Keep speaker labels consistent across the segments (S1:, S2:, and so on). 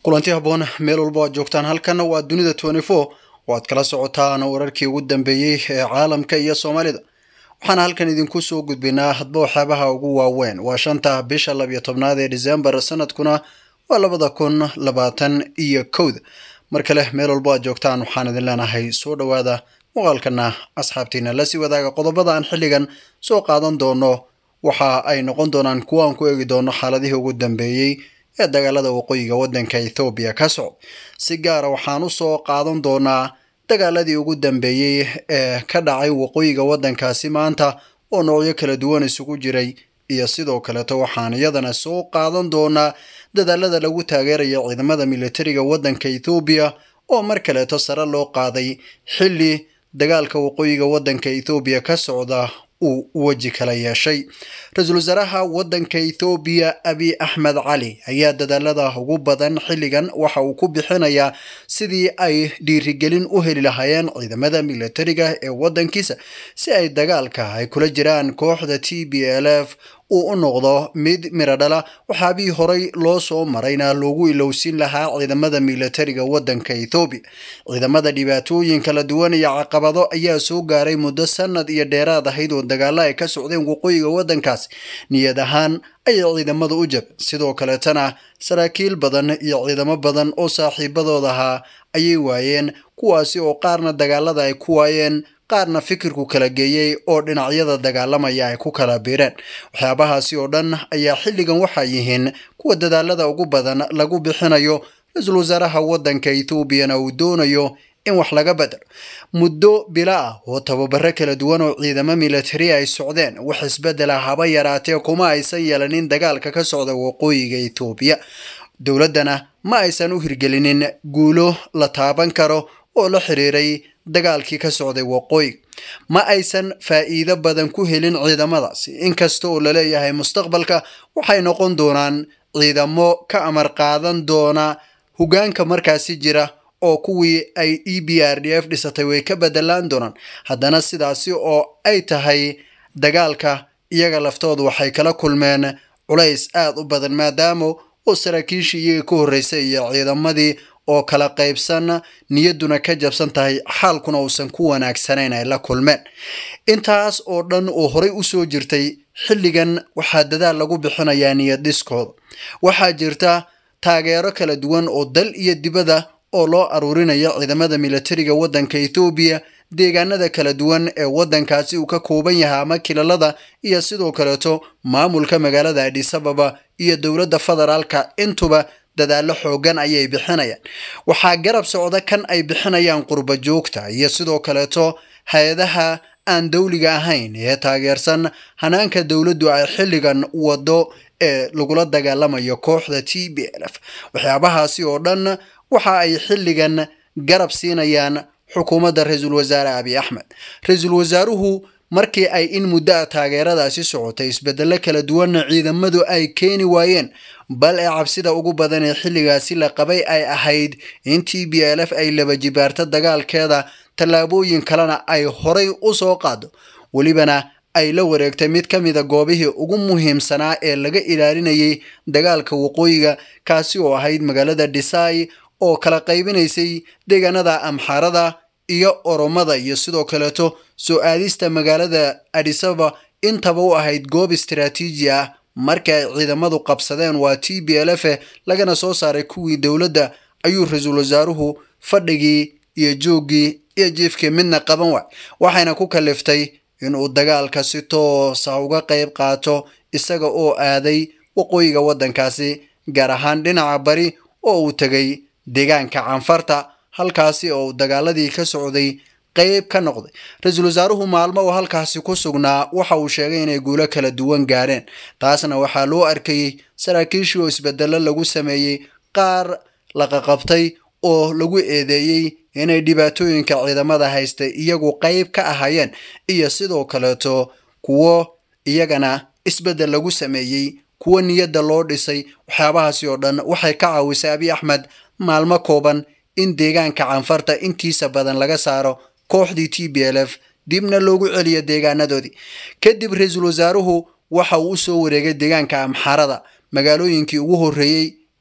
S1: kulanti habboon meel walba aad joogtaan halkan waa dunida twenty four oo aad kala socotaan wararkii ugu dambeeyey ee caalamka iyo soomaalida waxaana halkan idinku soo gudbinaa hadba waxyaabaha ugu waaweyn waa shanta bisha labiyo tobnaad ee december sanadkuna waa labada kun labaatan iyo kowda mar kale meel walbo aad joogtaan waxaan idin leenahay soo dhowaada muuqaalkana asxaabtiina lasii wadaaga qodobada aan xilligan soo qaadan doono waxa ay noqon doonaan kuwa aan ku eegi doono xaaladihii ugu dambeeyey ee dagaalada waqooyiga waddanka ethoobiya ka socda si gaara waxaan u soo qaadan doonaa dagaaladii ugu dambeeyey ee ka dhacay waqooyiga waddankaasi maanta oo noocyo kala duwan isugu jiray iyo sidoo kaleeto waxaan iyadana soo qaadan doonaa dadaalada lagu taageerayo ciidamada militariga waddanka ethoobiya oo mar kaleeto sare loo qaaday xilli dagaalka waqooyiga waddanka ethoobiya ka socda uu weji kala yeeshay ra-iisul wasaaraha waddanka ethoobiya abiy axmed cali ayaa dadaalada ugu badan xilligan waxa uu ku bixinayaa sidii ay dhiirigelin u heli lahaayeen ciidamada militariga ee waddankiisa si ay dagaalka ay kula jiraan kooxda t b l f uu u noqdo mid miradhala waxaabihii horey loo soo marayna loogu ilowsin lahaa ciidamada militariga waddanka ethoobiya ciidamada dhibaatooyin kala duwan iyo caqabado ayaa soo gaaray muddo sanad iyo dheeraad ahayd oo dagaalo ay ka socdeen waqooyiga waddankaasi niyad ahaan ayay ciidamada u jab sidoo kaleetana saraakiil badan iyo ciidamo badan oo saaxiibadooda ahaa ayay waayeen kuwaasi oo qaarna dagaalada ay ku waayeen qaarna fikirku kala geeyey oo dhinacyada dagaalamaya ay ku kala biireen waxyaabahaasi oo dhan ayaa xilligan waxaa yihiin kuwa dadaalada ugu badan lagu bixinayo ra-iisul wasaaraha waddanka ethoobiana uu doonayo in wax laga bedelo muddo bila ah oo tababaro kala duwan oo ciidamo militari ay socdeen wax isbedela haba yaraatee kuma aysan yeelanin dagaalka ka socda waqooyiga ethoobiya dowladdana ma aysan u hirgelinin guulo la taaban karo oo la xiriiray dagaalkii ka socday waqooyiga ma aysan faa'iido badan ku helin ciidamadaasi inkasta oo laleeyahay mustaqbalka waxay noqon doonaan ciidamo ka amar qaadan doona hogaanka markaasi jira oo kuwii ay e b r d f dhisatay way ka bedelaan doonaan haddana sidaasi oo ay tahay dagaalka iyaga laftoodu waxay kala kulmeen culays aada u badan maadaama oo saraakiishii iyaga ka horreysay iyo ciidamadii oo kala qaybsan niyadduna ka jabsan tahay xaalkuna uusan ku wanaagsanayn ay la kulmeen intaas oo dhan oo horey usoo jirtay xilligan waxaa dadaal lagu bixinayaa niyad dhiskooda waxaa jirta taageero kala duwan oo dal iyo dibadda oo loo aruurinayo ciidamada militariga waddanka ethoobiya deegaanada kala duwan ee waddankaasi uu ka kooban yahay ama kilalada iyo sidoo kaleeto maamulka magaalada adisababa iyo dowladda federaalka intuba dadaallo xoogan ayay bixinayaan waxaa garab socda kan ay bixinayaan qurba joogta iyo sidoo kaleeto hay-adaha aan dowliga ahayn ee taageersan hanaanka dowladdu ay xilligan wado ee lagula dagaalamayo kooxda t b l f waxyaabahaasi oo dhan waxa ay xilligan garab siinayaan xukuumadda ra-iisul wasaare abiy axmed ra-iisul wasaaruhu markii ay in muddo a taageeradaasi socotay isbedello kala duwanna ciidamadu ay keeni waayeen bal ee cabsida ugu badan ee xilligaasi la qabay ay ahayd in t b l f ay laba jibaarto dagaalkeeda tallaabooyin kalena ay horay u soo qaado welibana ay la wareegtay mid ka mida goobihii ugu muhiimsanaa ee laga ilaalinayay dagaalka waqooyiga kaasi oo ahayd magaalada dhisai oo kala qaybinaysay deegaanada amxaarada iyo oromada iyo sidoo kaleeto soo aadista magaalada adisaba intaba u ahayd goob istaraatiiji ah markii ay ciidamadu qabsadeen waa t b l f lagana soo saaray kuwii dowladda ayuu ra-iisul wasaaruhu fadhigii iyo jooggii iyo jiifkii midna qaban waay waxayna ku kaliftay inuu dagaalka si toosa uga qayb qaato isaga oo aaday waqooyiga waddankaasi gaar ahaan dhinaca bari oo uu tegay deegaanka canfarta halkaasi oo dagaaladii ka socday qayb ka noqday ra-iisul wasaaruhu maalmo oo halkaasi ku sugnaa waxa uu sheegay inay guulo kala duwan gaareen taasna waxaa loo arkayey saraakiishii oo isbedello lagu sameeyey qaar la qaqabtay oo lagu eedeeyey inay dhibaatooyinka ciidamada haystay iyagu qayb ka ahayeen iyo sidoo kaleeto kuwo iyagana isbedel lagu sameeyey kuwo niyadda loo dhisay waxyaabahaasi oo dhan waxay ka caawisay abiy axmed maalmo kooban in deegaanka canfarta intiisa badan laga saaro kooxdii t b l f dibna loogu celiyo deegaanadoodii kadib ra-iisul wasaaruhu waxa uu usoo wareegay deegaanka amxaarada magaalooyinkii ugu horreeyey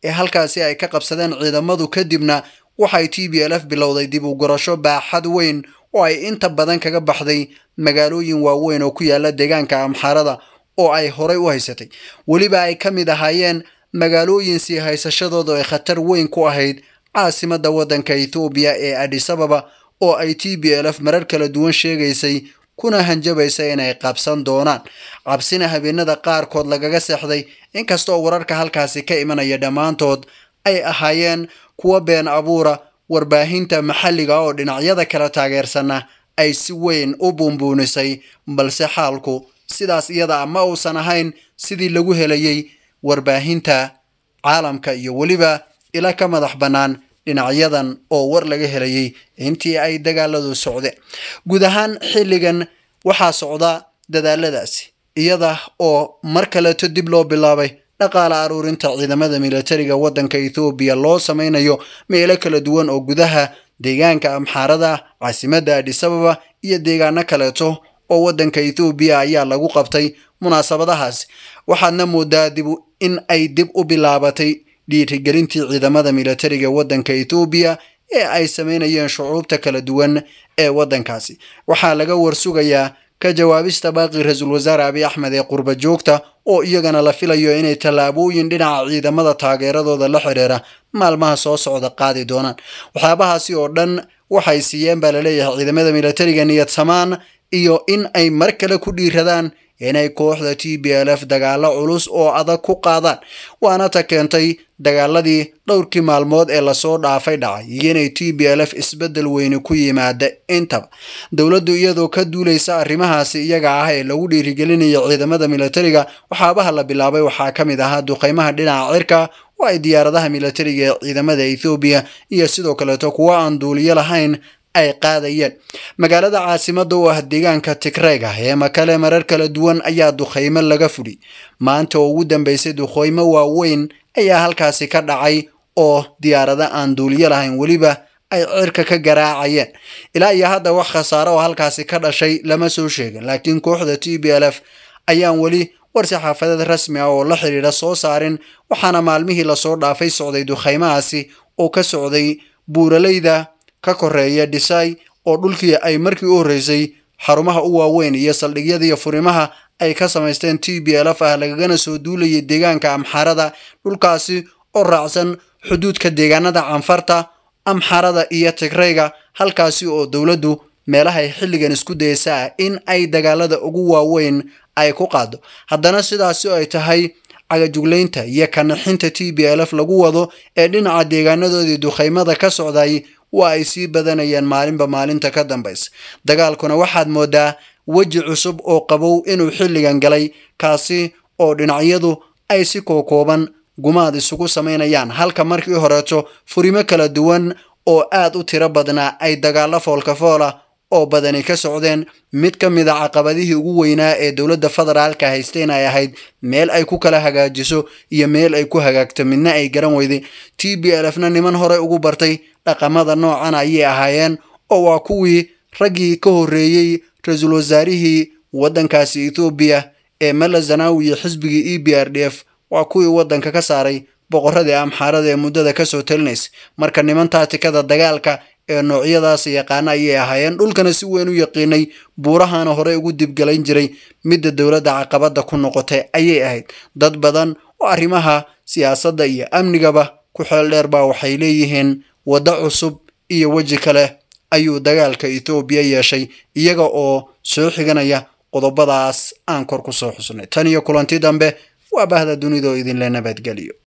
S1: ee halkaasi ay ka qabsadeen ciidamadu kadibna waxay t b l f bilowday dib u gurasho baaxad weyn oo ay inta badan kaga baxday magaalooyin waaweyn oo ku yaala deegaanka amxaarada oo ay horay u haysatay weliba ay ka mid ahaayeen magaalooyin sii haysashadooda ay khatar weyn ku ahayd caasimadda waddanka ethoobiya ee adisababa oo ay t b l f marar kala duwan sheegaysay kuna hanjabaysa inay qabsan doonaan cabsina habeenada qaarkood lagaga seexday inkastaoo wararka halkaasi ka imanaya dhammaantood ay ahaayeen kuwa been abuura warbaahinta maxalliga oo dhinacyada kala taageersana ay si weyn u buunbuunisay balse xaalku sidaas iyada ma uusan ahayn sidii lagu helayay warbaahinta caalamka iyo weliba ila ka madax bannaan dhinacyadan oo war laga helayay intii ay dagaaladu socdeen guud ahaan xilligan waxaa socda dadaaladaasi iyada oo mar kaleeto dib loo bilaabay dhaqaale aruurinta ciidamada militariga waddanka ethoobiya loo sameynayo meelo kala duwan oo gudaha deegaanka amxaarada caasimadda adisababa iyo deegaano kaleeto oo waddanka ethoobiya ayaa lagu qabtay munaasabadahaasi waxaadna moodaa dib in ay dib u bilaabatay dhiirigelintii ciidamada militariga waddanka ethoobiya ee ay sameynayeen shucuubta kala duwan ee waddankaasi waxaa laga warsugayaa ka jawaabista baaqi ra-iisul wasaare abiy axmed ee qurba joogta oo iyagana la filayo inay tallaabooyin dhinaca ciidamada taageeradooda la xidhiira maalmaha soo socda qaadi doonaan waxyaabahaasi oo dhan waxay siiyeen baa laleeyahay ciidamada militariga niyad samaan iyo in ay mar kale ku dhiiradaan inay kooxda t b l f dagaalo culus oo adag ku qaadaan waana ta keentay dagaaladii dhowrkii maalmood ee lasoo dhaafay dhacay iyo inay t b l f isbeddel weyni ku yimaada intaba dowladdu iyadoo ka duulaysa arrimahaasi iyaga ah ee lagu dhiirigelinaya ciidamada militariga waxaabaha la bilaabay waxaa ka mid ahaa duqeymaha dhinaca cirka oo ay diyaaradaha militariga ee ciidamada ethoobiya iyo sidoo kaleeto kuwo aan duuliyo lahayn ay qaadayeen magaalada caasimada oo ah deegaanka tigreyga ee makale marar kala duwan ayaa duqeymo laga fudhi maanta oo ugu dambeysay duqeymo waaweyn ayaa halkaasi ka dhacay oo diyaarado aan duuliyo lahayn weliba ay cirka ka garaacayeen ilaa iyo hadda wax khasaare oo halkaasi ka dhashay lama soo sheegin laakiin kooxda t b l f ayaan weli warsi xaafadeed rasmi ah oo la xidhiidha soo saarin waxaana maalmihii lasoo dhaafay socday duqeymahaasi oo ka socday buuraleyda ka koreeya dhisay oo dhulkii ay markii u horreysay xarumaha u waaweyn iyo saldhigyadiiyo furimaha ay ka samaysteen t b l f ah lagagana soo duulayay deegaanka amxaarada dhulkaasi oo raacsan xuduudka deegaanada canfarta amxaarada iyo tigreyga halkaasi oo dowladdu meelahay xilligan isku daysa ah in ay dagaalada ugu waaweyn ay ku qaado haddana sidaasi ay tahay cagajuglaynta iyo kanixinta t b l f lagu wado ee dhinaca deegaanadoodii duqeymada ka socday waa ay sii badanayaan maalinba maalinta ka dambaysa dagaalkuna waxaad moodaa weji cusub oo qabow inuu xilligan galay kaasi oo dhinacyadu ay si kookooban gumaad isugu samaynayaan halka markii horeeto furimo kala duwan oo aad u tiro badnaa ay dagaalo foolkafoola oo badani ka socdeen mid ka mid a caqabadihii ugu weynaa ee dowladda federaalka haysteen ay ahayd meel ay ku kala hagaajiso iyo meel ay ku hagaagto midna ay garan weyday t b l fna niman horey ugu bartay dhaqamada noocan ayay ahaayeen oo waa kuwii raggii ka horreeyey ra-iisul wasaarihii waddankaasi ethoobiya ee mala zanawi iyo xisbigii e b r d f waa kuwii waddanka ka saaray boqoradii amxaarada ee muddada kasoo talinaysa marka niman taatikada dagaalka ee noocyadaas yaqaana ayay ahaayeen dhulkana si weyn u yaqiinay buurahana horey ugu dibgalayn jiray midda dowladda caqabada ku noqotay ayay ahayd dad badan oo arrimaha siyaasadda iyo amnigaba ku xeel dheer baa waxay leeyihiin waddo cusub iyo weji kale ayuu dagaalka ethoobiya yeeshay iyaga oo soo xiganaya qodobadaas aan kor ku soo xusnay tan iyo kulanti dambe waa bahda dunidoo idinla nabadgeliyo